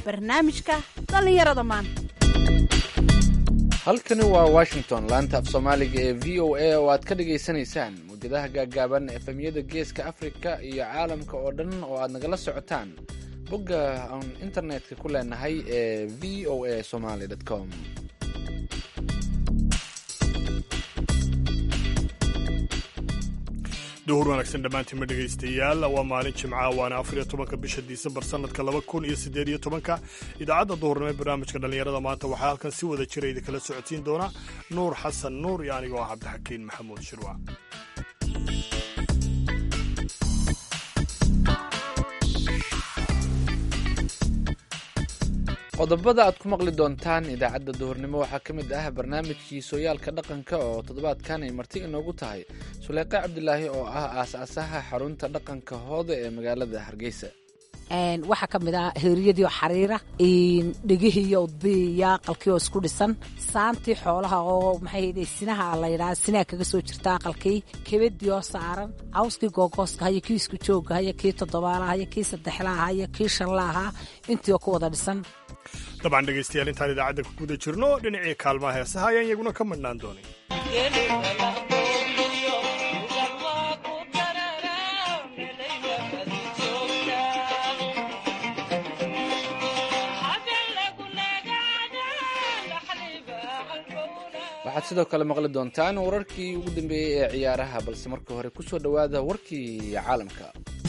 barnaamijka dhallinyarada maanta halkani waa washington laanta af soomaaliga ee v o a oo aad ka dhagaysanaysaan mawjadaha gaaggaaban efemyada geeska afrika iyo caalamka oo dhan oo aad nagala socotaan bogga aan internetka ku leenahay ee v o a somaly com duhur wanaagsan dhammaantiinma dhegaystayaal waa maalin jimca waana afar iyo tobanka bisha disembar sanadka laba kun iyo siddeed iyo tobanka idaacadda duhurnimo ee barnaamijka dhallinyarada maanta waxaa halkan si wada jira idinkala socodsiin doona nuur xasan nuur iyo anigoo ah cabdixakiin maxamuud shirwac qodobada aad ku maqli doontaan idaacadda duhurnimo waxaa ka mid ah barnaamijkii sooyaalka dhaqanka oo toddobaadkan ay marti inoogu tahay suleyqa cabdilaahi oo ah aas-aasaha xarunta dhaqanka hooda ee magaalada hargeysa waxaa ka mid ah heeriyadii oo xariira dhegihii iyo udbiiya aqalkii oo isku dhisan saantii xoolaha oo maxay sinaha la yidhaha sinaha kaga soo jirta aqalkii kebadii oo saaran cawskii googooska haya kii isku joogga haya kii toddobaala haya kii saddexlaaha haya kii shanlaaha intii oo ku wada dhisan dabcan dhegaystayaal intaan idaacadda ku guda jirno dhinacii kaalmaha heesaha ayaan iyaguna ka madhnaan doonin waxaad sidoo kale maqli doontaan wararkii ugu dambeeyey ee ciyaaraha balse marka hore ku soo dhowaada warkii caalamka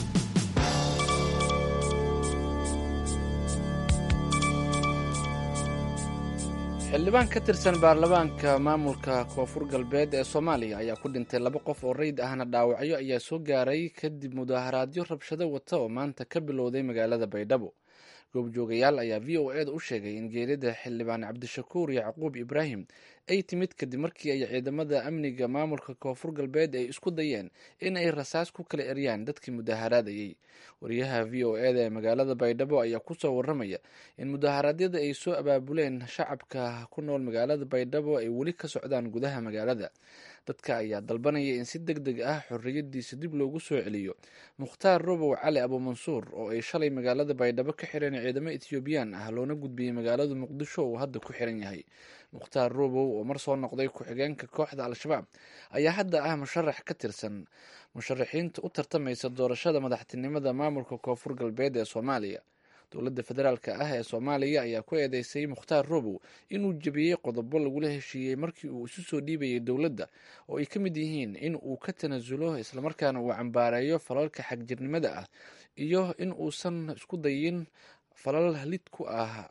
xildhibaan ka tirsan baarlamaanka maamulka koonfur galbeed ee soomaaliya ayaa ku dhintay laba qof oo rayid ahna dhaawacyo ayaa soo gaaray kadib mudaharaadyo rabshado wata oo maanta ka bilowday magaalada baydhabo goobjoogayaal ayaa v o eda u sheegay in geerida xildhibaan cabdishakuur yacquub ibraahim ay timid kadib markii ay ciidamada amniga maamulka koonfur galbeed ay isku dayeen in ay rasaas ku kala eryaan dadkii mudaharaadayay wariyaha v o eda ee magaalada baydhabo ayaa kusoo waramaya in mudaharaadyada ay soo abaabuleen shacabka ku nool magaalada baydhabo ay weli ka socdaan gudaha magaalada dadka ayaa dalbanaya in si deg deg ah xorriyadiisa dib loogu soo celiyo mukhtaar robow cali abuumansuur oo ay shalay magaalada baydhabo ka xireen ciidamo etoobiyaan ah loona gudbiyey magaalada muqdisho uu hadda ku xiran yahay mukhtaar robow oo mar soo noqday ku-xigeenka kooxda al-shabaab ayaa hadda ah musharax ka tirsan musharaxiinta u tartamaysa doorashada madaxtinimada maamulka koonfur galbeed ee soomaaliya dowladda federaalk ah ee soomaaliya ayaa ku eedeysay mukhtaar robow inuu jebiyey qodobo lagula heshiiyey markii uu isu soo dhiibayay dowladda oo ay ka mid yihiin in uu ka tanasulo islamarkaana uu cambaareeyo falalka xagjirnimada ah iyo in uusan isku dayin falal lid ku ah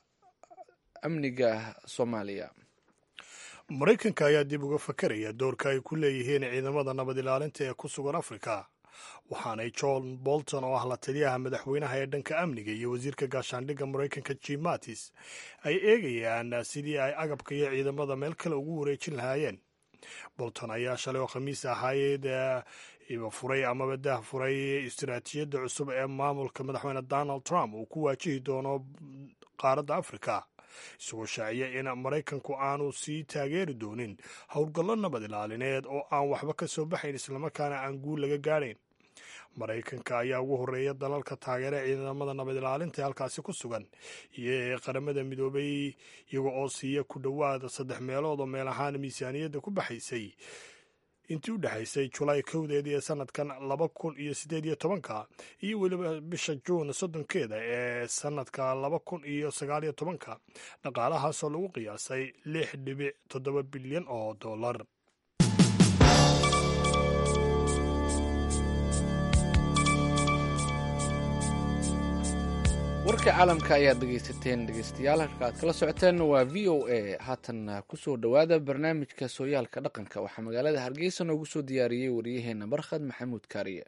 amniga soomaaliya maraykanka ayaa dib uga fakaraya doorka ay ku leeyihiin ciidamada nabad ilaalinta ee ku sugan afrika waxaanay john bolton oo ah la taliyaha madaxweynaha ee dhanka amniga iyo wasiirka gaashaandhigga maraykanka jim mattis ay eegayaan sidii ay agabka iyo ciidamada meel kale ugu wareejin lahaayeen bolton ayaa shalay oo khamiis ahaayeed furay amaba dah furay istaraatiijiyadda cusub ee maamulka madaxweyne donald trump uu ku waajihi doono qaaradda afrika isagoo shaaciya in maraykanku aanu sii taageeri doonin howlgallo nabad ilaalineed oo aan waxba ka soo baxayn islamarkaana aan guul laga gaadhayn maraykanka ayaa ugu horreeya dalalka taageera ciidamada nabad ilaalinta ee halkaasi ku sugan iyo ee qaramada midoobay iyaga oo siiya ku dhowaada saddex meelood oo meel ahaan miisaaniyadda ku baxaysay intii u dhexaysay julaay kowdeedii ee sanadkan laba kun iyo siddeed iyo tobanka iyo weliba bisha juun soddonkeeda ee sanadka laba kun iyo sagaal iyo tobanka dhaqaalahaasoo lagu qiyaasay lix dhibic toddoba bilyan oo dollar warka caalamka ayaad dhegaysateen dhegaystayaal halka aad kala socoteen waa v o a haatan kusoo dhowaada barnaamijka sooyaalka dhaqanka waxaa magaalada hargeysa noogu soo diyaariyey wariyaheena barkhad maxamuud kaariye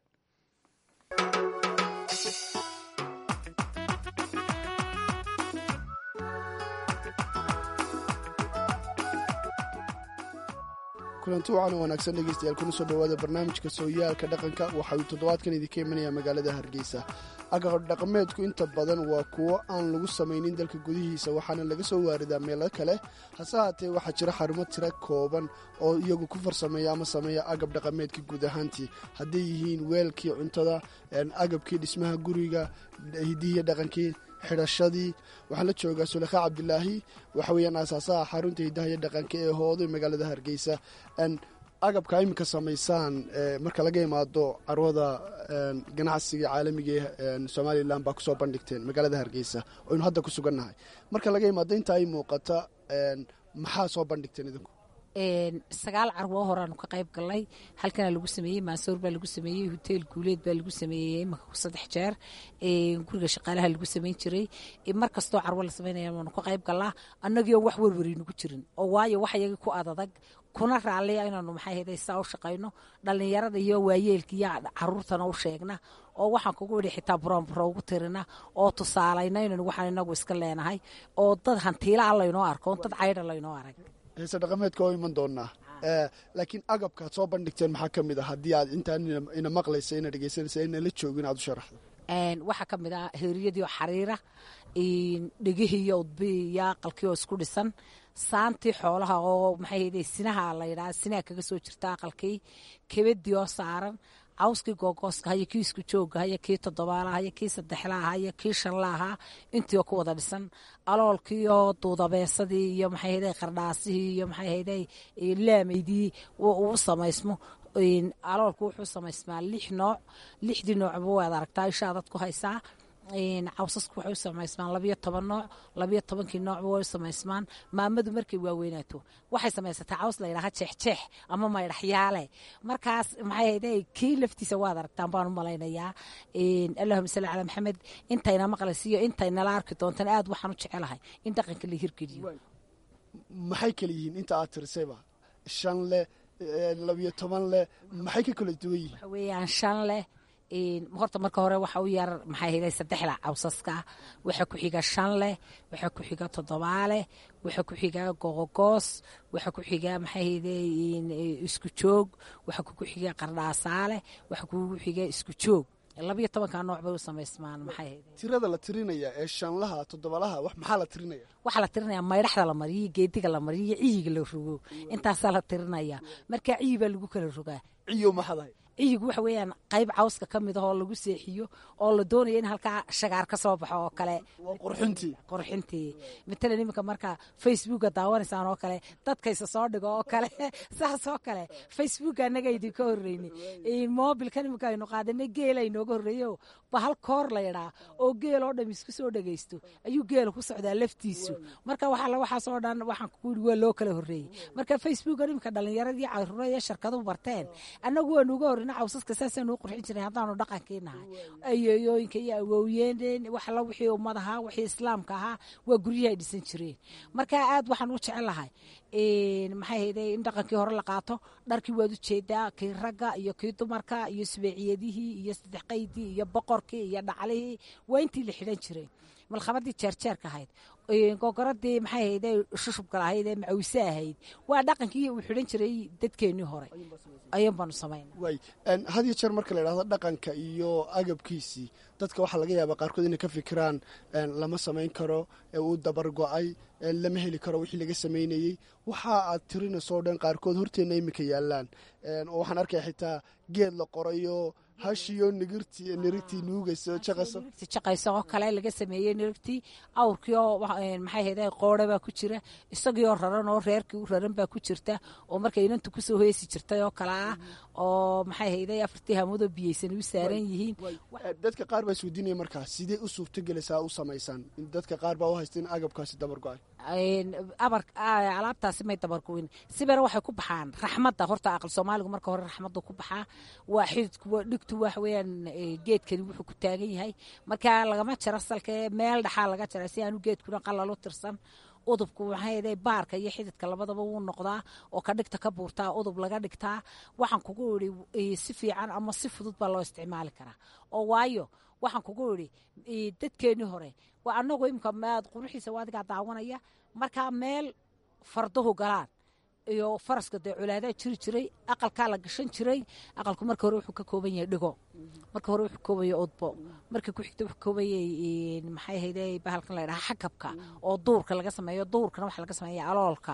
kulanti wacan oo wanaagsan dhegeystayaal kuna soo dhowaada barnaamijka sooyaalka dhaqanka waxa uu toddobaadkan idinka imanayaa magaalada hargeysa agab dhaqameedku inta badan waa kuwo aan lagu samaynin dalka gudihiisa waxaana laga soo waaridaa meelo kale hase haatee waxaa jira xarumo tira kooban oo iyagu ku farsameeya ama sameeya agab dhaqameedka guud ahaantii hadday yihiin weelkii cuntada agabkii dhismaha guriga hidihiiyo dhaqankii xidhashadii waxaan la joogaa sulekha cabdilaahi waxa weeyaan aasaasaha xarunta hidaha iyo dhaqanka ee hoodo magaalada hargeysa agabka iminka samaysaan marka laga imaado carwada ganacsiga caalamiga ee somalilan baa kusoo bandhigteen magaalada hargeysa oynu hadda ku sugannahay marka laga imaado inta ay muuqata maxaa soo bandhigteen idinku sagaal carwo horaanu ka qayb galnay halkanaa lagu sameeyey maasoor baa lagu sameeyey hoteel guuleed baa lagu sameeyey imaka saddex jeer guriga shaqaalaha lagu samayn jiray mar kastoo carwo la samaynaya waanu ka qayb galnaa annagiion wax werwarinugu jirin oo waayo wax yagii ku adadag kuna raalliya inaanu maxay hayday saa u shaqayno dhallinyarada iyo waayeelka iyo caruurtana u sheegna oo waxaan kugu idhi xitaa buroonburo ugu tirina oo tusaalayna inaynu waxaan inagu iska leenahay oo dad hantiila a laynoo arko dad caydha laynoo arag heese dhaqameedka oo iman doonaa laakiin agabkaad soo bandhigteen maxaa ka mid ah haddii aad intaan ina maqlaysa ina dhegeysanaysa ina la joogin aad u sharaxdo waxaa ka mid ah heeriyadii oo xariira dhegihii iyo udbii iyo aqalkii oo isku dhisan saantii xoolaha oo maxay hayday sinaha la yidhaha sinaha kaga soo jirta aqalkii kebadii oo saaran cawskii googooska hayo kii isku joogga hayo kii toddobaala hayo kii saddexla ahaa iyo kii shanla ahaa intii oo ku wada dhisan aloolkii oo duudabeesadii iyo maxay hayday qardhaasihii iyo maxay hayday laamaydii uu samaysmo aloolku wuxuu samaysmaa lix nooc lixdii noocba waad aragtaa ishaadad ku haysaa cawsasku waxay u samaysmaan labiyo toban nooc labiyo tobankii noocba way u samaysmaan maamadu markay waaweynaato waxay samaysataa caws la yidhaha jeexjeex ama maydhaxyaale markaas maxay hayday kii laftiisa waad aragtaan baan u malaynayaa allahuma salli calaa maxamed intayna maqlaysiiyo intaynala arki doontan aad waxaan u jecelahay in dhaqanka la hirgeliyo maxay kala yihiin inta aad tirisayba shan leh labiyo toban leh maxay ka kala duwan yihiin waxa weeyaan shan leh horta marka hore waxa u yar maxay hayday saddexda cawsaska waxaa ku xiga shan leh waxaa ku xiga toddobaaleh waxaa ku xiga gogogoos waxaa ku xiga maxay hayday isku joog waxaa ku xiga qardhaasaaleh waxaa kugu xiga isku joog labiyo tobanka nooc bay u samaysmaan maxay hayday tirada la tirinaya ee shanlaha toddobalaha wax maxaa la tirinaya waxaa la tirinaya maydhaxda la mariyo geediga la mariyo iyo ciyiga la rogo intaasaa la tirinaya markaa ciyi baa lagu kala rogaa ciyo maxadahay ciyigu waxa weeyaan qayb cawska ka mid ah oo lagu seexiyo oo la doonaya in halkaa shagaar ka soo baxo oo kale waa qurxintii qurxintii matalan iminka marka facebooka daawanaysaan oo kale dadkaysa soo dhigo oo kale saas oo kale facebooka annaga idinka horreyni mobilkan iminka aynu qaadanay geel aynooga horreeyo bahal koor la yidhaa oo geel oo dham isku soo dhegaysto ayuu geela ku socdaa laftiisu marka waxaa waxaasoo dhan waxaan kugu yidhi waa loo kala horreeyey marka facebookan iminka dhallinyaradii caruura iyo shirkaduhu barteen annagu waanu uga horreyna cawsaska saasaynu u qurxin jiray haddaanu dhaqankii nahay ayeeyooyinka iyo awowiyeen waxla wixii ummad ahaa wixii islaamka ahaa waa guryaha ay dhisan jireen marka aad waxaan u jecelahay maxay hayday in dhaqankii hore la qaato dharkii waad u jeedaa kii ragga iyo kii dumarka iyo subeeciyadihii iyo saddex qaydii iyo boqorkii iyo dhaclihii waa intii la xidhan jiray malkhabadii jeerjeerka ahayd gogoradii maxay hayday shushubka lahayd ee macawise ahayd waa dhaqankii uu xidhan jiray dadkeennii hore ayuun baanu samayna waay had iyo jeer marka la idhahdo dhaqanka iyo agabkiisii dadka waxaa laga yaabaa qaarkood inay ka fikiraan lama samayn karo uu dabar go-ay lama heli karo wixii laga samaynayey waxa aad tirinayso o dhan qaarkood horteenna iminka yaalaan oo waxaan arkaya xitaa geed la qorayo hashiyo nigirtii nirigtii nuugayso jaqayso jaqayso oo kale laga sameeyey nirigtii awrkii oo maxay hayday qoore baa ku jira isagii oo raran oo reerkii u raran baa ku jirta oo markay inantu kusoo heesi jirtay oo kale ah oo maxay hayday afartii hamoodoo biyeysan u saaran yihiin dadka qaar baa isweydiinaya markaa sidee u suurtogelaysaa u samaysaan dadka qaar baa u haysta in agabkaasi dabar go-ay abar alaabtaasi may dabargoyn sibera waxay ku baxaan raxmadda horta aqal soomaaligu marka hore raxmadda ku baxaa waa xididku dhigtu waxa weeyaan geedkani wuxuu ku taagan yahay marka lagama jaro salkee meel dhaxaa laga jara si aanu geedkuna qalalo tirsan udubku maxay baarka iyo xididka labadaba wuu noqdaa oo ka dhigta ka buurtaa udub laga dhigtaa waxaan kugu idhi si fiican ama si fudud baa loo isticmaali karaa oo waayo waxaan kugu idhi dadkeennii hore waa annagu imika maad quruxiisa waadigaa daawanaya markaa meel farduhu galaan iyo faraska dee colaadaa jiri jiray aqalkaa la gashan jiray aqalku marka hore wuxuu ka kooban yahay dhigo marka hore wuxuu koobaya odbo marka ku xigta wuxuu koobayay maxay ahayde bahalkan la ydhaha xakabka oo duurka laga sameeyo duurkana waxa laga sameeya aloolka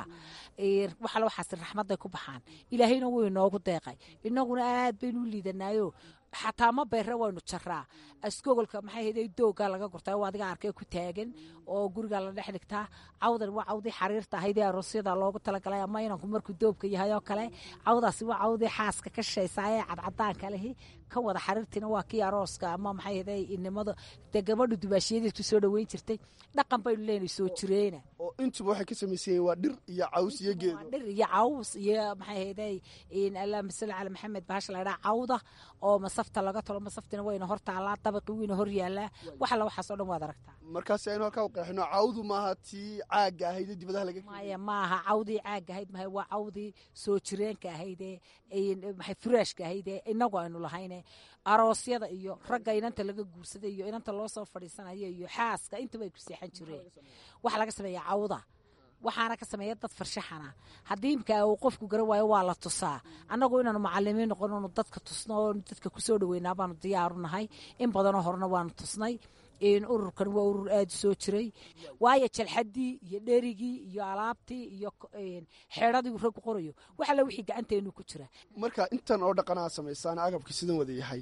waxale waxaas raxmadday ku baxaan ilaahayna wuu inoogu deeqay inaguna aad baynu u liidanaayo xataa ma beere waynu jaraa askogolka maxay ahayde doogaa laga gurtaa waa adiga arkay ku taagan oo gurigaa la dhex dhigtaa cawdan waa cawdii xariirta ahaydee aroosyada loogu talagalay ama inanku markuu doobka yahay oo kale cawdaasi waa cawdii xaaska ka shaysaa ee cadcadaanka lehi ka wada xariirtiina waa kii arooska ama maxay ahayde inimada dee gabadhu dubaashiyadeed ku soo dhoweyn jirtay dhaqan baynu leenay soo jireena oo intuba waxay ka samaysan yihiin waa dhir iyo caws iyo geedo dhir iyo caws iyo maxay ahayde allahuma salli cala maxamed bahasha la ydhaha cawda oo masafta laga tolo masaftina wayna hor taallaa dabaqi wayna hor yaallaa wax alla waxaasoo dhan waad aragtaa markaasi aynu halkaa u qeexino cawdu maaha tii caagga ahaydee dibadaha laga maya maaha cawdii caagga ahayd mahay waa cawdii soo jireenka ahaydee maxay furaashka ahaydee inagu aynu lahayne aroosyada iyo ragga inanta laga guursaday iyo inanta loo soo fadhiisanayo iyo xaaska intaba ay ku seexan jireen waxa laga sameeya cawda waxaana ka sameeya dad farshaxana haddii imka uu qofku garan waayo waa la tusaa annagu inaanu macalimiin noqon onu dadka tusno oo dadka kusoo dhaweynaa baanu diyaaru nahay in badanoo horena waanu tusnay ururkan waa urur aada soo jiray waayo jalxadii iyo dherigii iyo alaabtii iyo xeedhadii raggu qorayo wax alla wixii gacanteenu ku jira marka intan oo dhaqanaa samaysaan agabkii sidan wada yahay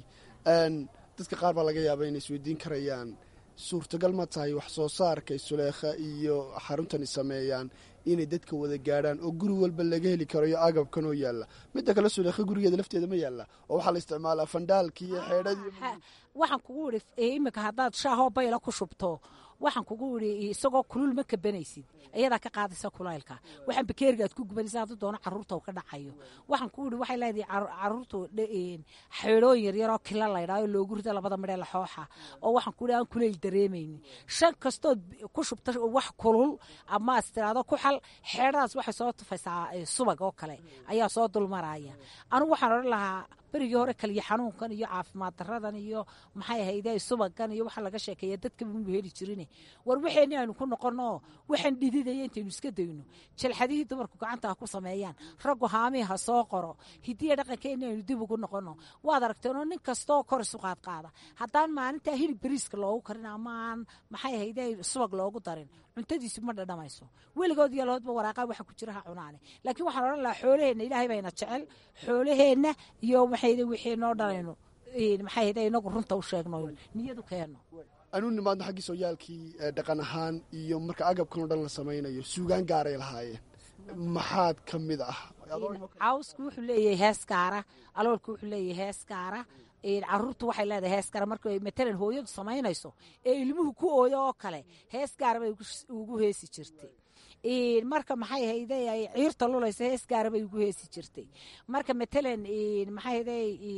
dadka qaar baa laga yaaba inay isweydiin karayaan suurtagal ma tahay wax soo saarka suleekha iyo xaruntani sameeyaan inay dadka wada gaadhaan oo guri walba laga heli karo iyo agabkan oo yaalla midda kale suleekha gurigeeda lafteeda ma yaalla oo waxaa la isticmaalaa fandhaalkii iyo xeedhadii waxaan kugu idhi iminka haddaad shaahoo bayla ku shubto waxaan kugu idhi isagoo kulul ma kabanaysid ayadaa ka qaadaysa kulaylka waxaan bakeeriga aad ku gubanaysa hadduu doono carruurta uu ka dhacayo waxaan kugu idhi waxay leedahay carruurtu xeedhooyin yaryaroo kila laydhaayo loogu rida labada midhee laxooxa oo waxaan ku idhi aan kulayl dareemaynin shan kastood ku shubta wax kulul ama as tiraado ku xal xeedhadaas waxay soo tufaysaa subag oo kale ayaa soo dulmaraya anigu waxaan odhan lahaa berigii hore kaliya xanuunkan iyo caafimaad daradan iyo maxay ahayde subagan iyo waxa laga sheekeeya dadkaba mu heli jirin war waxeenni aynu ku noqono waxaan dhididaya intaynu iska dayno jalxadihii dumarku gacanta ha ku sameeyaan raggu haamii ha soo qoro hidiya dhaqankeenni aynu dib ugu noqono waad aragteenoo nin kastoo kor isu qaad qaada haddaan maalintaa hilib beriiska loogu karin ama aan maxay ahayde subag loogu darin cuntadiisu ma dhadhamayso weligood iyo lahoodba waraaqaa waxa ku jira ha cunaane laakiin waxaan odhan lahaa xoolaheenna ilaahay bayna jecel xoolaheenna iyo maxayde wixii noo dhalayno maxay ahayde inagu runta u sheegno niyadu keenno anu nimaadno xaggii sooyaalkii dhaqan ahaan iyo marka agabkan o dhan la samaynayo suugaan gaaray lahaayeen maxaad ka mid ah cawsku wuxuu leeyahay hees gaara aloolku wuxuu leeyahay hees gaara caruurtu waxay leedahay hees gaara marka matalan hooyadu samaynayso ee ilmuhu ku ooyo oo kale hees gaara bay ugu heesi jirtay marka maxay hayde ay ciirta lulaysa hees gaara bay ugu heesi jirtay marka matalan maxay hayde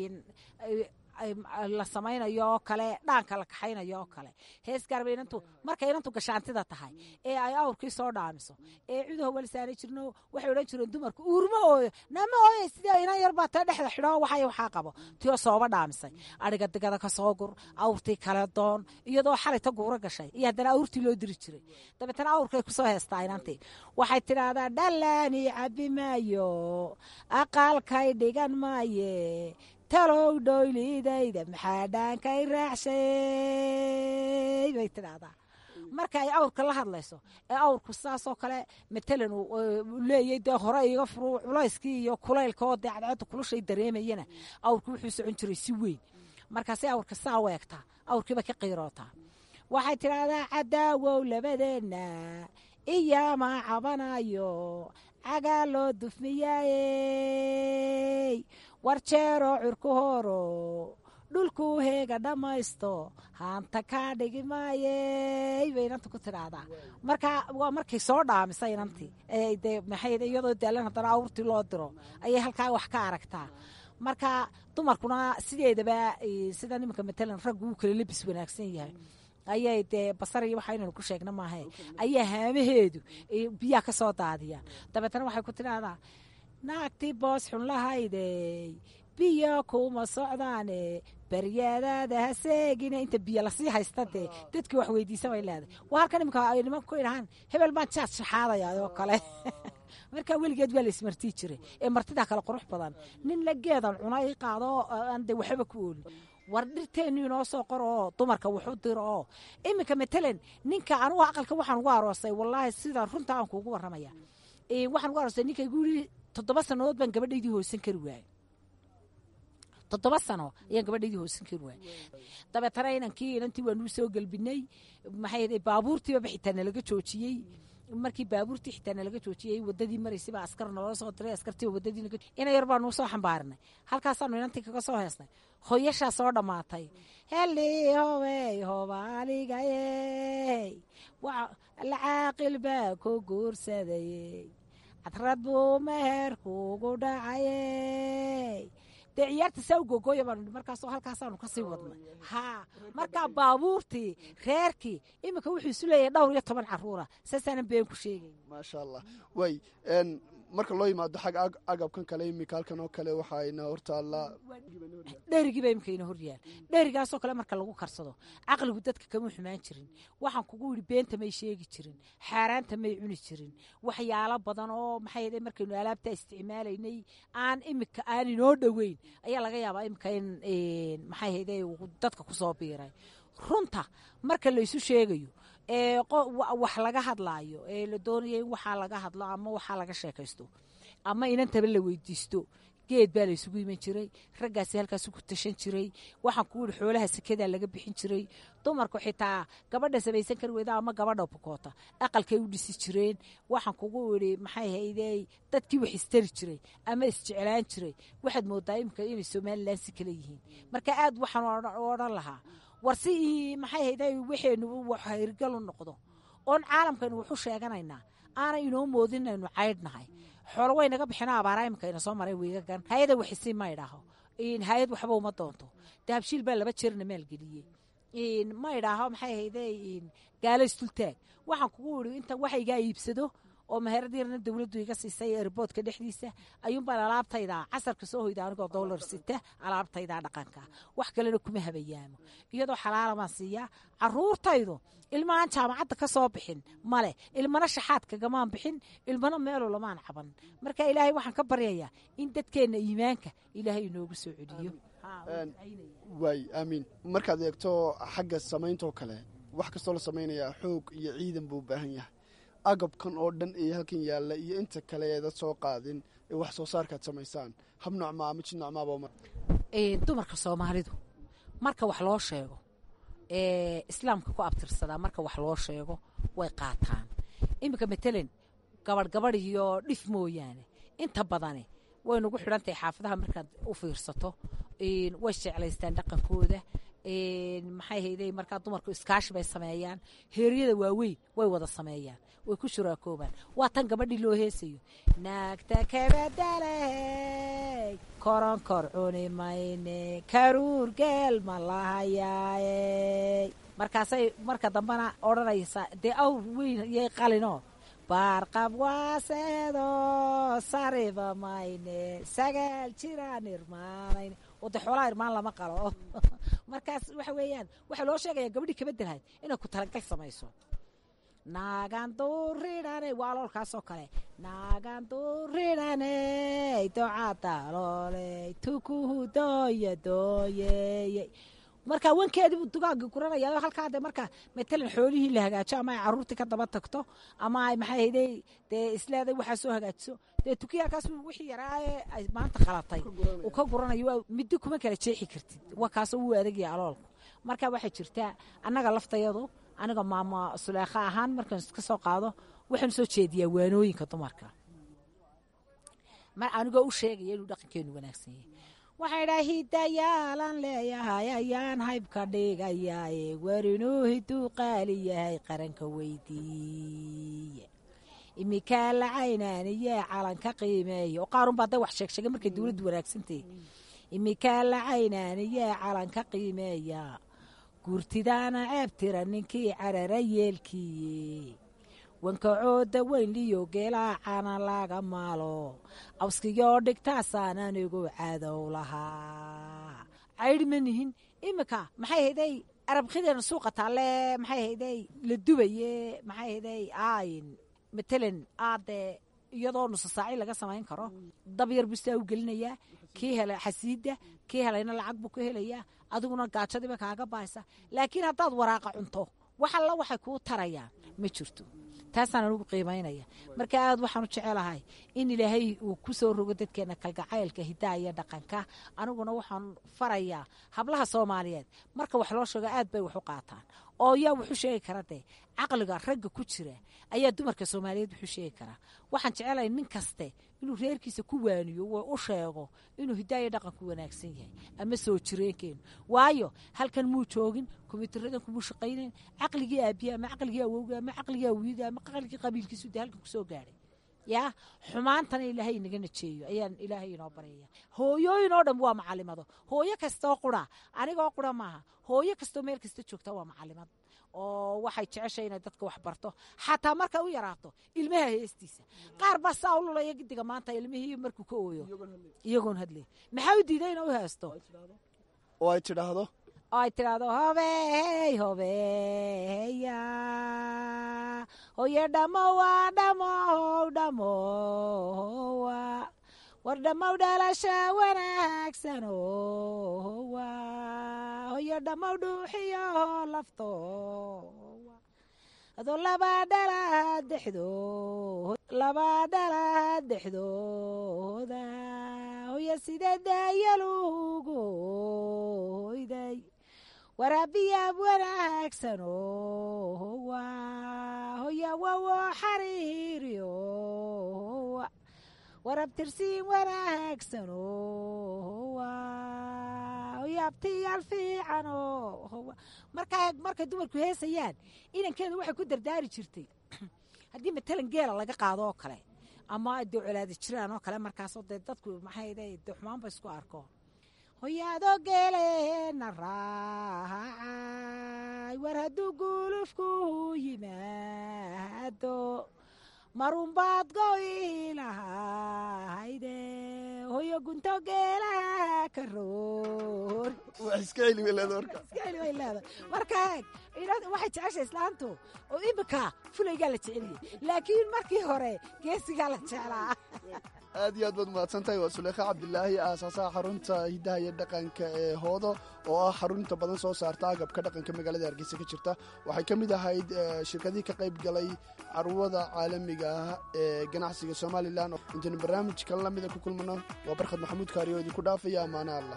la samaynayo oo kale dhaanka la kaxaynayo oo kale hees gaarba inantu markay inantu gashaantida tahay ee ay awrkii soo dhaamiso ee cudaho walisaanay jirno waxay odhan jireen dumarku uurma ooyo nama ooye sidee inan yar baa tee dhexda xidhoo waxay waxaa qabo tiyoo sooba dhaamisay adhiga digada ka soo gur awrtii kale doon iyadoo xalay ta guura gashay iyo haddana awrtii loo diri jiray dabeetana awrkay kusoo heestaa inantii waxay tidhaahdaa dhalaani cabbi maayo aqaalkay dhigan maaye talow dhoylidayda maxaa dhaankay raacshay bay tidhaahdaa marka ay awrka la hadlayso ee awrku saasoo kale matalan leeyay dee hore iga furu culayskii iyo kulaylka oo dee cadceedda kulushay dareemayana awrku wuxuu socon jiray si weyn markaasay awrka saa u eegtaa awrkiiba ka qiirootaa waxay tidhaahdaa cadaawow labadeenna iyamaa cabanayo cagaa loo dufmiyaayey war jeeroo curku horo dhulkuu heega dhammaysto haanta kaa dhigi maayey bay inanta ku tidhaahdaa marka waa markay soo dhaamisay inantii de maxay iyadoo daalan haddana awrtii loo diro ayay halkaa wax ka aragtaa marka dumarkuna sideedaba sida nimanka matalan raggu uu kala lebis wanaagsan yahay ayay dee basar iyo waxa inaynu ku sheegna maahe ayaa haamaheedu biyaha ka soo daadiyaan dabeetana waxay ku tidhaahdaa naagtii boos xun lahaydey biyo kuma socdaane baryadaada ha seegine inta biyo lasii haysta dee dadkii wax weydiisa bay leedahay waa halkan iminka ay nimanka ku idhahaan hebel baan jaad shaxaadaya oo kale markaa weligeed waa la ismartii jiray ee martidaa kale qurux badan nin la geedan cuna i qaado aan de waxba ku oolin war dhirteennu inoo soo qor oo dumarka wuxu diro oo iminka matalan ninka anugu aqalka waxaan ugu aroosay wallaahi sida runta aan kuugu warramaya waxaan ugu aroosay ninka igu yidhi toddoba sannadood baan gabadhaydii hoosan kari waayey toddoba sano ayaan gabadhaydii hoosan kari waayey dabeetana inankii inantii waanuu soo gelbinay maxay baabuurtiibaba xitaa nalaga joojiyey markii baabuurtii xitaa nalaga joojiyey wadadii maraysayba askar naloo soo diray askartiiba wadadii naga ina yar baanu soo xambaarinay halkaasaanu inantii kaga soo heesnay hoyashaa soo dhammaatay heli hobey hobaaligayey la caaqil baa ku guursadayey cadrad buu meher kuugu dhacayey dee ciyaarta saa u gogooya baanu markaasoo halkaasaanu kasii wadnay haa markaa baabuurtii reerkii iminka wuxuu isu leeyahay dhowr iyo toban caruura saasaanan been ku sheegayn maasha allah way marka loo yimaado xag agabkan kale imika halkan oo kale waxaayna hortaallaa dherigiiba imika ina horyaal dherigaasoo kale marka lagu karsado caqligu dadka kama xumaan jirin waxaan kugu yidhi beenta may sheegi jirin xaaraanta may cuni jirin waxyaalo badan oo maxay markaynu alaabtaa isticmaalaynay aan imika aan inoo dhoweyn ayaa laga yaabaa imika in maxay hayde dadka kusoo biiray runta marka laysu sheegayo ee wax laga hadlaayo ee la doonaya in waxaa laga hadlo ama waxaa laga sheekaysto ama inantaba la weydiisto geed baa laysugu iman jiray raggaasi halkaas ku tashan jiray waxaan kugu yihi xoolaha sekadaa laga bixin jiray dumarku xitaa gabadha samaysan kari weyda ama gabadha bukoota aqalkay u dhisi jireen waxaan kugu idhi maxay haydey dadkii wax istari jiray ama isjeclaan jiray waxaad moodaa imika inay somalilan si kale yihiin marka aad waxaan odhan lahaa war si maxay hayday waxaynu wax hirgal u noqdo oon caalamkaynu waxu sheeganaynaa aanay inoo moodinaynu caydhnahay xoolo way naga bixina abaara imika ina soo maray wiigagan hay-ada waxisi ma idhaaho hay-ad waxba uma doonto dahabshiil baa laba jeerna maalgeliyey ma idhaaho maxay hayday gaalo istultaag waxaan kugu idhi inta waxa igaa iibsado oo meherad yarna dowladdu iga siisay erboodka dhexdiisa ayuunbaan alaabtayda casarka soo hoyda anigoo dowlar sita alaabtayda dhaqanka wax kalena kuma habayaamo iyadoo xalaala baan siiyaa caruurtaydu ilmaaan jaamacadda ka soo bixin male ilmana shaxaad kagamaan bixin ilmana meelu lamaan caban marka ilaahay waxaan ka baryayaa in dadkeenna iimaanka ilaahay inoogu soo celiyo waay aamiin markaad eegto xagga samayntaoo kale wax kastoo la samaynayaa xoog iyo ciidan buu u baahan yahay agabkan oo dhan ee halkan yaalla iyo inta kale eeda soo qaadin ee wax soo saarkaad samaysaan hab nocmaa ama jid nocmaaba dumarka soomaalidu marka wax loo sheego ee islaamka ku abtirsadaa marka wax loo sheego way qaataan iminka matalan gabadh gabadh iyo dhif mooyaane inta badani way nagu xidhantahay xaafadaha markaad u fiirsato way jeclaystaan dhaqankooda maxay hayday markaa dumarku iskaashi bay sameeyaan heeryada waaweyn way wada sameeyaan way ku shuraakoobaan waa tan gabadhii loo heesayo naagta kabadaley koronkor cuni mayne karuur geel ma lahayaaye markaasay marka dambena odhanaysaa dee awr weyn yay qalinoo baarqab waaseedo sariba mayne sagaal jiraan irmaanayne oo dee xoolaha irmaan lama qalo markaas waxa weeyaan waxaa loo sheegaya gabadhii kabadelahayd inay ku talagal samayso naagan duuridhane waa loolkaasoo kale naagan duuridhane docadaloole tukuhu dooya dooyeeye marka wankeediibuu dugaagii guranaya halkaa de marka matalan xoolihii la hagaajo ama ay caruurtii ka daba tagto ama ay maxay hayday dee isleeday waxaa soo hagaajiso dee tukiyi halkaas wixii yaraaye ay maanta qalatay uu ka guranayo middi kuma kala jeexi kartid waa kaasoo wuu adagaya aloolku marka waxay jirtaa annaga laftayadu aniga maama suleekha ahaan markaan iska soo qaado waxaan soo jeediyaa waanooyinka dumarka mar anigoo u sheegaya inuu dhaqankeenu wanaagsan yahay waxay dhaa hidayaalan leeyahay ayaan haybka dhigayaaye warinuu hiduu qaali yahay qaranka weydiiye imikaa la caynaaniyee calanka qiimeeya oo qaarunbaa day wax sheegsheegay markay dowladdu wanaagsantahy imikaa la caynaaniyee calanka qiimeeya guurtidaana ceeb tira ninkii carara yeelkiiye wankacooda weynliyo geelaacana laga maalo awskiyoo dhigtaasaan anigu cadow lahaa caydhi ma nihin iminka maxay hayday arabkideena suuqa taalle maxay hayday la dubaye maxay hayday ayn matalan aadee iyadoo nusa saaci laga samayn karo dab yar bustaa u gelinayaa kii helay xasiida kii helayna lacag buu ka helayaa adiguna gaajadiiba kaaga baaysa laakiin haddaad waraaqa cunto wax alla waxay kuu tarayaan ma jirto taasaan anugu qiimaynaya marka aad waxaanu jecelahay in ilaahay uu ku soo rogo dadkeena kalgacaylka hidaha iyo dhaqanka aniguna waxaan farayaa hablaha soomaaliyeed marka wax loo sheego aad bay wax u qaataan oo yaa wuxuu sheegi kara dee caqliga ragga ku jira ayaa dumarka soomaaliyeed wuxuu sheegi karaa waxaan jecelahay nin kaste inuu reerkiisa ku waaniyo u sheego inuu hidaaya dhaqanku wanaagsan yahay ama soo jireenkeenu waayo halkan muu joogin kombiyuutaradan kumuu shaqaynayn caqligii aabiya ama caqligii awowga ama caqligii awiida ama caqligii qabiilkiisu dee halkan kusoo gaadhay yaa xumaantana ilaahay inaga najeeyo ayaan ilaahay inoo baryaya hooyooyin oo dhan waa macalimado hooyo kastoo qura anigoo qura maaha hooyo kastoo meel kasta joogta waa macalimad oo waxay jeceshay inay dadka wax barto xataa markay u yaraato ilmaha heestiisa qaar baa saa u lulaya gidiga maanta ilmihii markuu ka ooyo iyagoon hadlay maxaa u diiday ina u heesto oo ay tidhaahdo oo ay tidhaahdo hobey hobeya hoye dhamowa dhamow dhamowa war dhammow dhalasha wanaagsanowa hoye dhammow dhuuxiyo laftowa adoo laba dhala dexdood laba dhala dexdooda hoye sidee daayalugoyday waraabiyaab wanaagsanowa hoya wawo xariiriyowa warabtirsiin wanaagsanowa hoyaabtiyaal fiicanowa markaa markay dumarku heesayaan inankeedu waxay ku dardaari jirtay haddii matalan geela laga qaado oo kale ama dee colaada jiraan oo kale markaasoo dee dadku maxay de xumaanba isku arko hoyaadoo geeleena raacay war hadduu gulufku yimaado marunbaad go'i lahayde hoyo gunto geelaha ka roor wax iska celi weyleeda warka iska celi way leedahay marka waxay jeceshay islaantu oo imika fulaygaa la jeceliyey laakiin markii hore geesigaa la jeclaa aad iyo aad baad mahadsan tahay waa suleekha cabdilaahi aasaasaha xarunta hiddaha iyo dhaqanka ee hoodo oo ah xarunta badan soo saarta agabka dhaqanka magaalada hargeysa ka jirta waxay ka mid ahayd shirkadihii ka qayb galay carwada caalamiga ah ee ganacsiga somalilan intaynu barnaamijkan lamida ku kulmano waa barkhad maxamuud kaariyo idinku dhaafaya ammaane allah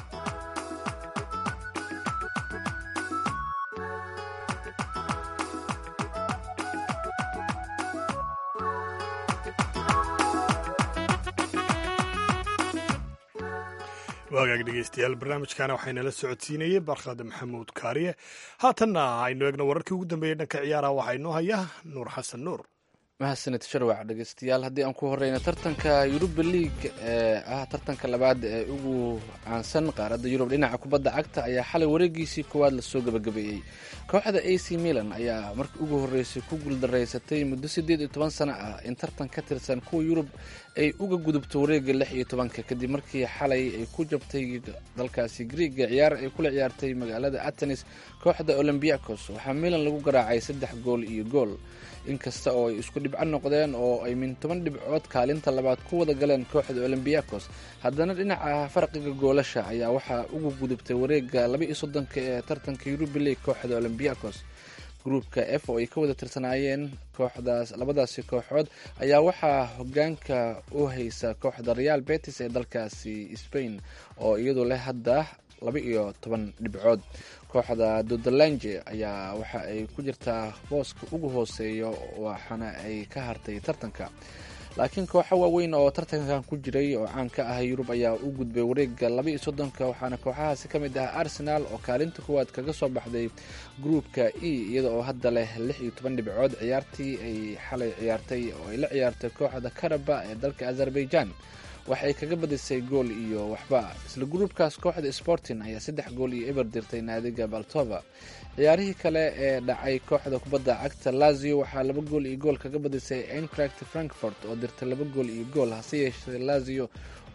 waagaag dhegeystayaal barnaamijkana waxaynala socodsiinayey barkhad maxamuud kaariye haatanna aynu eegno wararkii ugu dambeeyey dhanka ciyaaraha waxaa inoo haya nuur xasan nuur mahadsanid sharwac dhegeystayaal haddii aan ku horeyno tartanka yuruba league ee ah tartanka labaad ee ugu caansan qaaradda yurub dhinaca kubadda cagta ayaa xalay wareegiisii koowaad lasoo gabagabeeyey kooxda a c milan ayaa markii ugu horreysay ku guuldaraysatay muddo siddeed iyo toban sano ah in tartan ka tirsan kuwa yurub ay uga gudubto wareegga lix iyo tobanka kadib markii xalay ay ku jabtay dalkaasi griiga ciyaar ay kula ciyaartay magaalada atenis kooxda olombiakos waxaa milan lagu garaacay saddex gool iyo gool inkasta oo ay isku dhibco noqdeen oo ay min toban dhibcood kaalinta labaad ku wada galeen kooxda olombiakos haddana dhinaca farqiga goolasha ayaa waxaa ugu gudubtay wareegga laba iyo soddonka ee tartanka yurubi league kooxda olombiakos gruupka f oo ay ka wada tirsanaayeen kooxdaas labadaasi kooxood ayaa waxaa hogaanka u haysa kooxda real betis ee dalkaasi spain oo iyadu leh hadda laba iyo toban dhibcood kooxda dodalange ayaa waxa ay ku jirtaa booska ugu hooseeya waxaana ay ka hartay tartanka laakiin kooxo waaweyn oo tartankan ku jiray oo caan ka ah yurub ayaa u gudbay wareegga laba iyo soddonka waxaana kooxahaasi ka mid ah arsenal oo kaalinta kuwaad kaga soo baxday gruupka e iyada oo hadda leh lix iyo toban dhibcood ciyaartii ay xalay ciyaartay oo ay la ciyaartay kooxda karaba ee dalka azerbaijan waxay kaga badisay gool iyo waxba isla gruubkaas kooxda sporting ayaa saddex gool iyo eber dirtay naadiga baltova ciyaarihii kale ee dhacay kooxda kubadda cagta lazio waxaa laba gool iyo gool kaga badisay entract frankfort oo dirtay laba gool iyo gool hase yeeshee lazio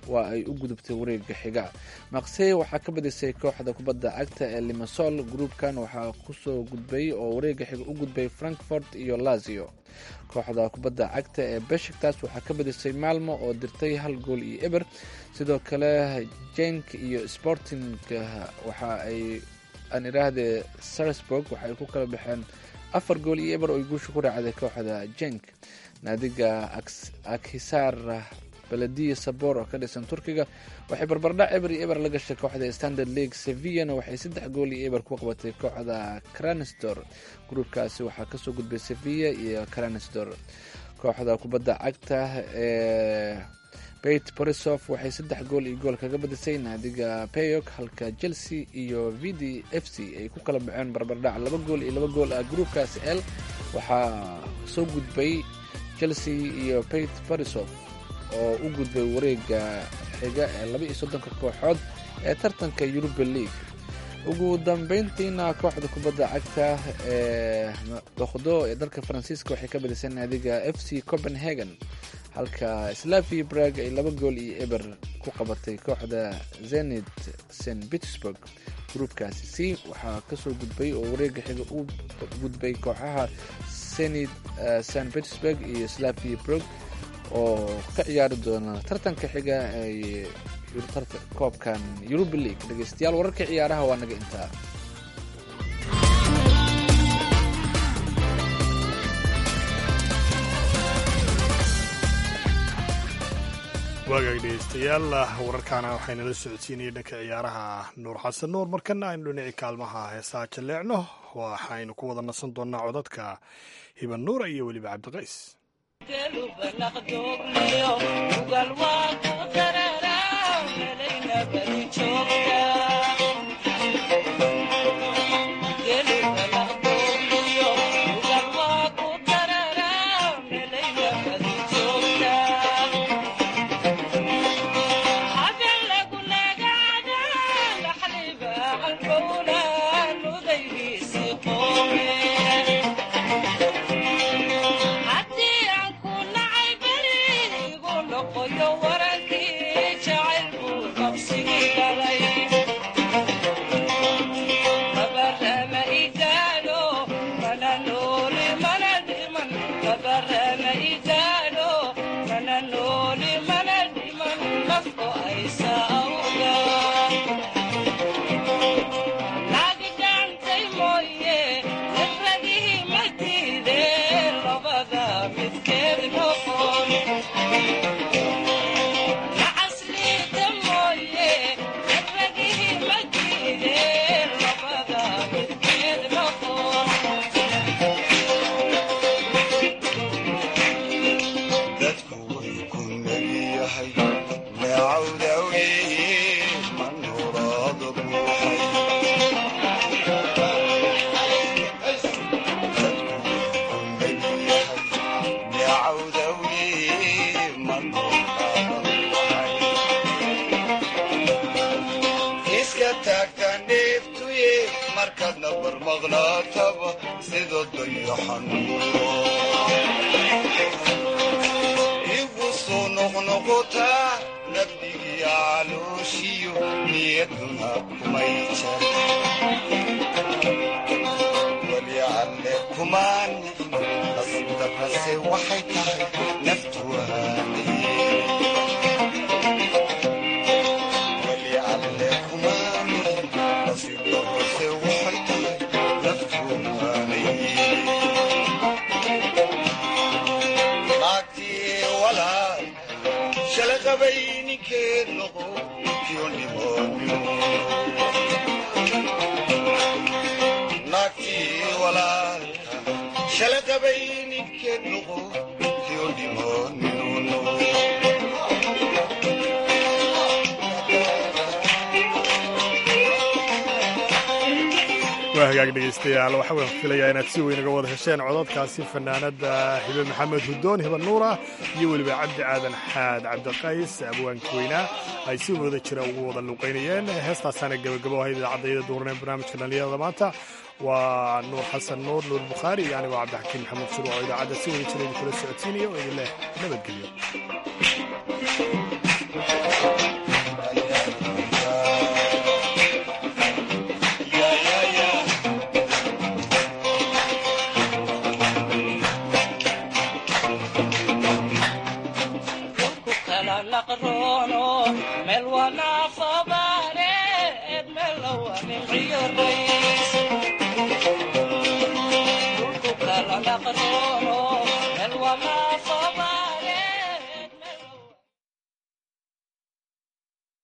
waa ay u gudubtay wareega xiga maqsey waxaa ka badisay kooxda kubadda cagta ee limasol gruubkan waxaa kusoo gudbay oo wareega xiga u gudbay frankfort iyo lazio kooxda kubadda cagta ee beshiktas waxaa ka badisay maalmo oo dirtay hal gool iyo eber sidoo kale jenk iyo sporting waxa ay aan idhaahdee sarsburg waxa ay ku kala baxeen afar gool iyo eber oo ay guusha ku raacday kooxda jenk naadiga akhisaar baladiya sabor oo ka dhisan turkiga waxay barbardhac eber iyo eber la gashay kooxda standard league sevillana waxay saddex gool iyo eber ku qabatay kooxda cransdor gruubkaasi waxaa kasoo gudbay sevilla iyo cransdor kooxda kubadda cagta ee beit borisov waxay saddex gool iyo gool kaga badisay naadiga peyok halka chelsea iyo v d f c ay ku kala baxeen barbardhac laba gool iyo laba gool ah gruubkaasi l waxaa soo gudbay chelsea iyo beit borisov oo u gudbay wareega xiga ee laba iyo soddonka kooxood ee tartanka yuruba league ugu dambeyntiina kooxda kubadda cagta ee doqdo ee dalka faransiiska waxay ka badisay naadiga f c copenhagen halka slavi brag ay laba gool iyo eber ku qabatay kooxda zenit st petersburg gruubkaasi c waxaa kasoo gudbay oo wareega xiga u gudbay kooxaha senit st petersburg iyo slavi brog oo ka ciyaari doona tartanka xiga ee koobkan yuruba league dhegeystayaal wararka ciyaaraha waa naga intaa waagaag dhegeystayaal wararkaana waxaynala socodsiinaya dhanka ciyaaraha nuur xasan nuur markana aynu dhinaci kaalmaha heesaa jaleecno waxaynu ku wada nasan doonaa codadka hiban nuura iyo weliba cabdiqays waa hagaag dhegeystayaal waxaa waan filayaa inaad si weyn uga wada hesheen codadkaasi fanaanada hibe maxamed hudoon hiban nuura iyo weliba cabdi aadan xaad cabdiqays abwaanka weynaa ay si wada jira ugu wada luuqaynayeen heestaasaana gebagabo ahayd idaacadayada duurneen barnaamijka dhallinyarada maanta waa nuur xasan nuur nuur bukhaari iyo anigoo cabdixakiin maxamed shuru oo idaacadda si wada jira idinkula socodsiinaya oo idin leh nabadgelyo Thank you.